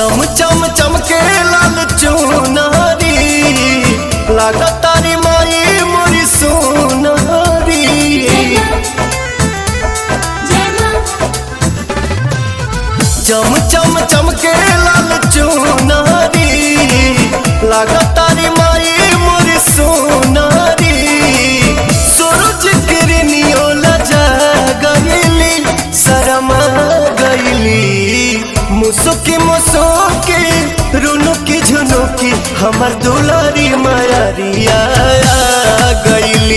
चम चम चमके लाल चुनारी लागा तारी माई मोरी सोनारी चम चम चमके लाल चुनारी लागा तारी माई मोरी सोनारी सूरज किरनियो लजा गईली शरमा गईली मुसुकी मुसुकी रुनुकी झुनुकी हमर दुलारी मायारिया गईली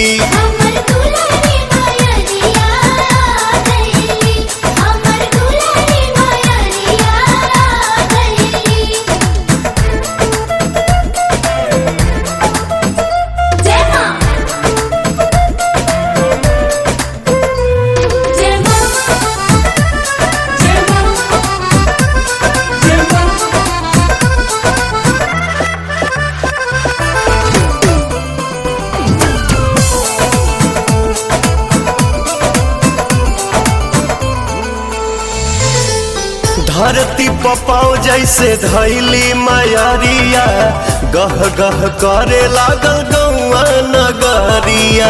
धरती पपाओ जैसे धैली मायारिया गह गह करे लागल गौआ नगरिया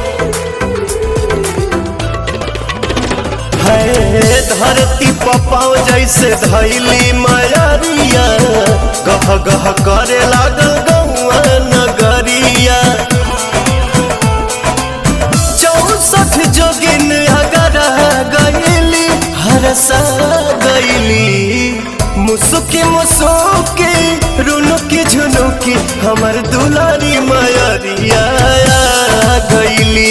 है धरती पपाओ जैसे धैली मायारिया गह गह करे लागल गौआ नगरिया चौसठ जोगिन अगर गईली हरसा गईली मुसुकी मुसुकी रुनुकी झुनुकी हमर दुलारी मायरिया गईली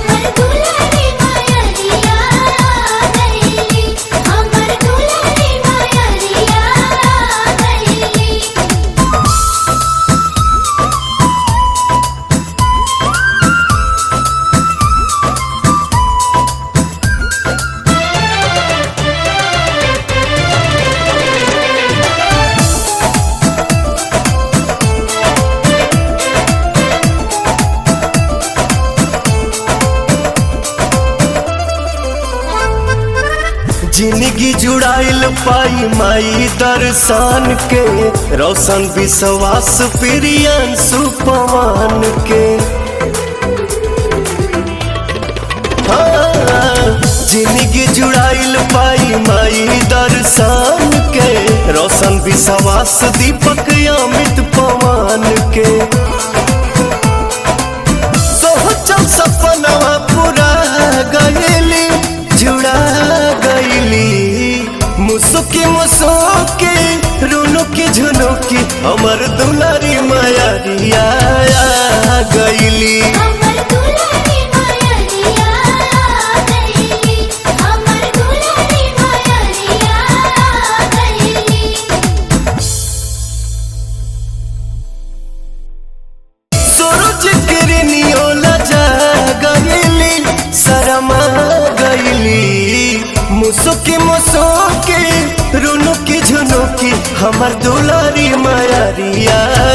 जिंदगी जुड़ाइल पाई माई दर्शन के रोशन विश्वास प्रियन सुपवान के हाँ, जिंदगी जुड़ाइल पाई माई दर्शन के रोशन विश्वास दीपक अमित पवन के सोचल सपनवा पूरा गईली जुड़ा गईली मुसुकी मुसुकी रुनुकी झुनुकी हमर दुलारी मायारिया गईली सूरज किरनियो लजा गईली शरमा गईली मुसुकी मुसुकी रुनुकी झुनुकी हमर दुलारी मायारिया